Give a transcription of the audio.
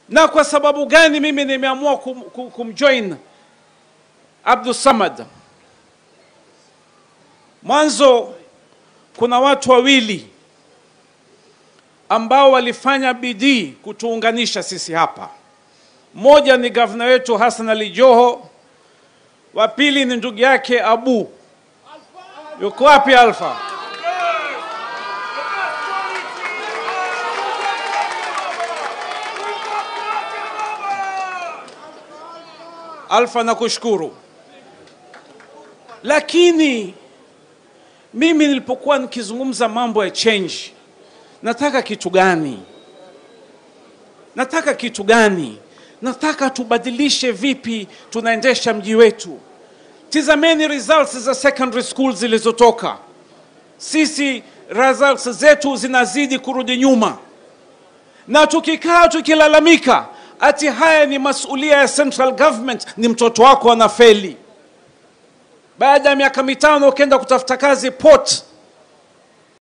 Na kwa sababu gani mimi nimeamua kum, kum, kumjoin Abdul Samad? Mwanzo kuna watu wawili ambao walifanya bidii kutuunganisha sisi hapa. Mmoja ni gavana wetu Hassan Ali Joho, wa pili ni ndugu yake Abu. Yuko wapi Alfa? Alfa, nakushukuru, lakini mimi nilipokuwa nikizungumza mambo ya change, nataka kitu gani? Nataka kitu gani? Nataka tubadilishe vipi tunaendesha mji wetu. Tizameni results za secondary school zilizotoka. Sisi results zetu zinazidi kurudi nyuma, na tukikaa tukilalamika ati haya ni masulia ya central government, ni mtoto wako anafeli. Baada ya miaka mitano ukienda kutafuta kazi port,